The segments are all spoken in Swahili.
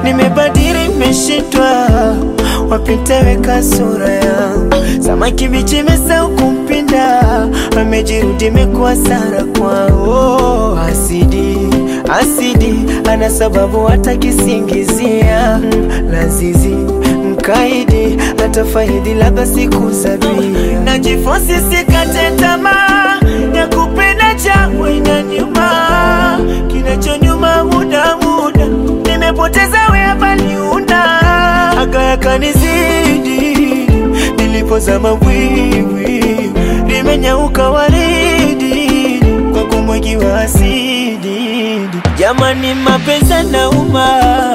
nimebadili, nimeshindwa wapi nitaweka sura yangu. Samaki bichi imesahau kumpinda, amejirudi imekuwa sara kwao. Asidi asidi, ana sababu hata kisingizia Mm, lazizi mkaidi atafaidi labda siku sabia. Najifosi sikate tamaa ya kupenda changu ina nyuma, kinachonyuma muda muda, nimepoteza wea baliunda aga yakanizidi, nilipozama wiwi limenyauka waridi kwa kumwagiwa asidi. Jamani, mapenzi yanauma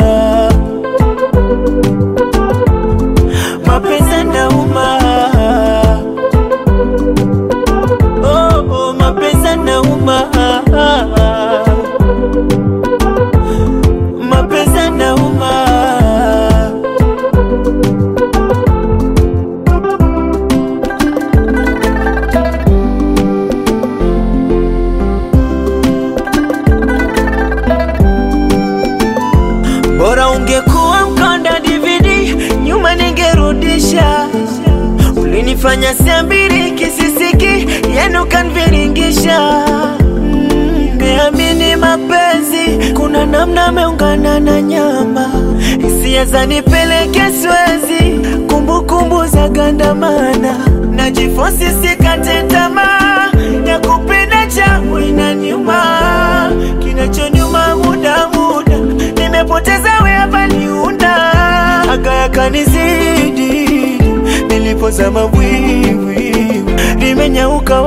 mapenzi yanauma, oh, oh, mapenzi yanauma, mapenzi yanauma. Bora ungekuwa mkonda DVD, nyuma ningerudisha. Ulinifanya siambiri kisisiki, yenu kanviringisha. Nimeamini mapenzi, kuna namna ameungana na nyama. Hisia zanipeleke Swezi, kumbukumbu za gandamana. Najifosi sikate tamaa ya kupenda changu inaniuma, kinachonyuma muda muda, nimepoteza wea baliunda aga yakanizidi, nilipozama wiwi limenyauka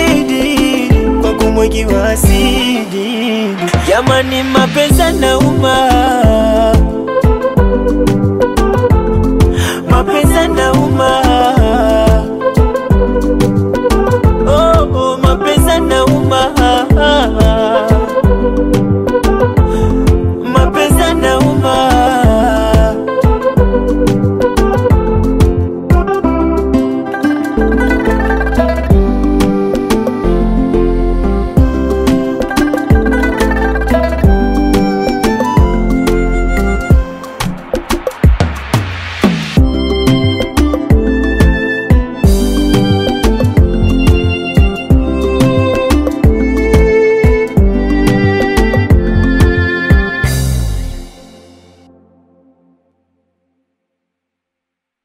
waridi kwa kumwagiwa asidi. Jamani, mapenzi yanauma,